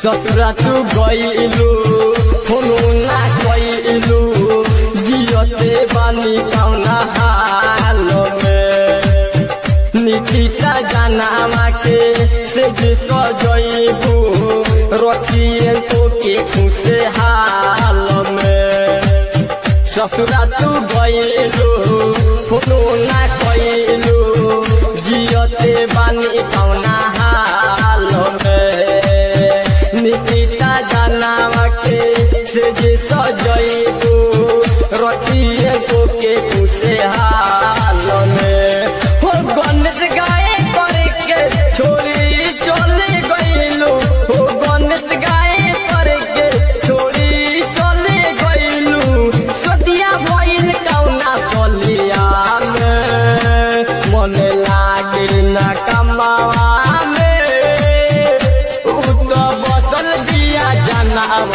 ससुरा तू गईलू फोनो ना कईलू जियते बानी कौना हाल में निकिता जनामा के से सजैबू रखिए तो के खुशे हाल में ससुरा तू गईलू फोनो ना कईलू जियते बानी कौना हाल में निकिता जनामा के से जे सजैबू रखिए तो के खुशे हाल में हो गणेश गाय करके छोड़ी चले गईलू हो गणेश गाय करके छोड़ी चले गईलू सदिया भइल कौना सलिया में मन लागे ना कमावा में उ तो बसल दिया जनावा